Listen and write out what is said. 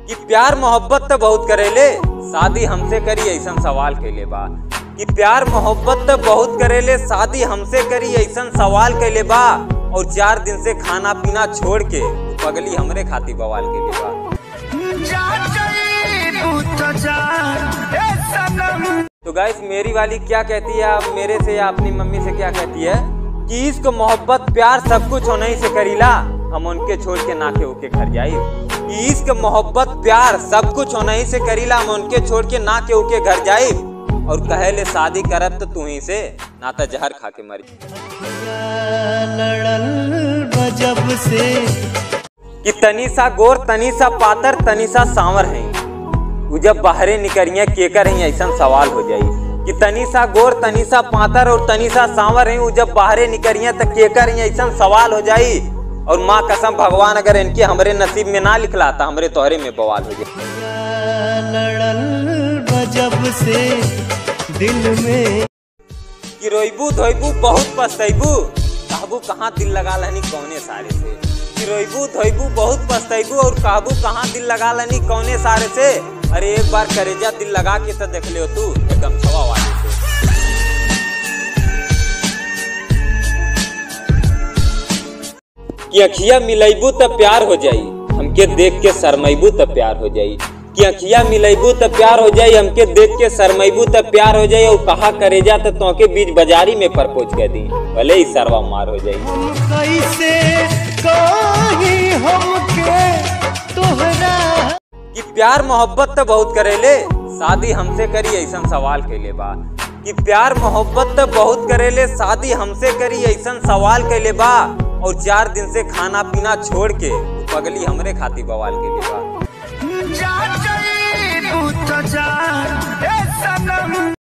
कि प्यार मोहब्बत तो बहुत करेले शादी हमसे करी ऐसा सवाल कैले बा कि प्यार मोहब्बत तो बहुत करेले शादी हमसे करी ऐसा सवाल कैले बा और चार दिन से खाना पीना छोड़ के पगली हमरे खाती बवाल कैले बा तो गाइस मेरी वाली क्या कहती है आप मेरे से या अपनी मम्मी से क्या कहती है कि इश्क मोहब्बत प्यार सब कुछ होने ही से करीला हम उनके छोड़ के नाके होके घर जाई कि इश्क मोहब्बत प्यार सब कुछ होने ही से करीला हम उनके छोड़ के नाके होके घर जाई और कहे ले शादी करब तो तू ही से ना तो जहर खा के मरी लड़ल बजब से कि तनीसा गोर तनीसा पातर तनीसा सांवर है उ जब बाहरे निकरिए केकर है ऐसा सवाल हो जाई कि तनीसा गोर तनीसा पातर और तनीसा सांवर है उ जब बाहरे निकरिए तो केकर है ऐसा सवाल हो जाई और माँ कसम भगवान अगर इनके हमरे नसीब में ना लिखलाता हमरे तोहरे में बवाल हो जाए लड़ल बजब से दिल में कि रोइबू धोइबू बहुत पछतैबू कहबू कहाँ दिल लगा लहनी कौने सारे से कि रोइबू धोइबू बहुत पछतैबू और कहबू कहाँ दिल लगा लहनी कौने सारे से अरे एक बार करेजा दिल लगा के तो देख लियो तू एकदम छवा वाले से कि अखिया मिलैबू तो प्यार हो जाई हमके देख के शरमैबू तो प्यार हो जाई कि अखिया मिलैबू तो प्यार हो जाई हमके देख के शरमैबू तो प्यार हो जाई और कहा करेजा तो तोके बीच बाजारी में परपोज कर दी भले ही सरवा मार हो जाई कैसे कहीं हमके तोहरा कि प्यार मोहब्बत तो बहुत करेले शादी हमसे करी ऐसा सवाल कैले बा कि प्यार मोहब्बत तो बहुत करेले शादी हमसे करी ऐसा सवाल कैले बा और चार दिन से खाना पीना छोड़ के पगली हमरे खाती बवाल कैले बा जा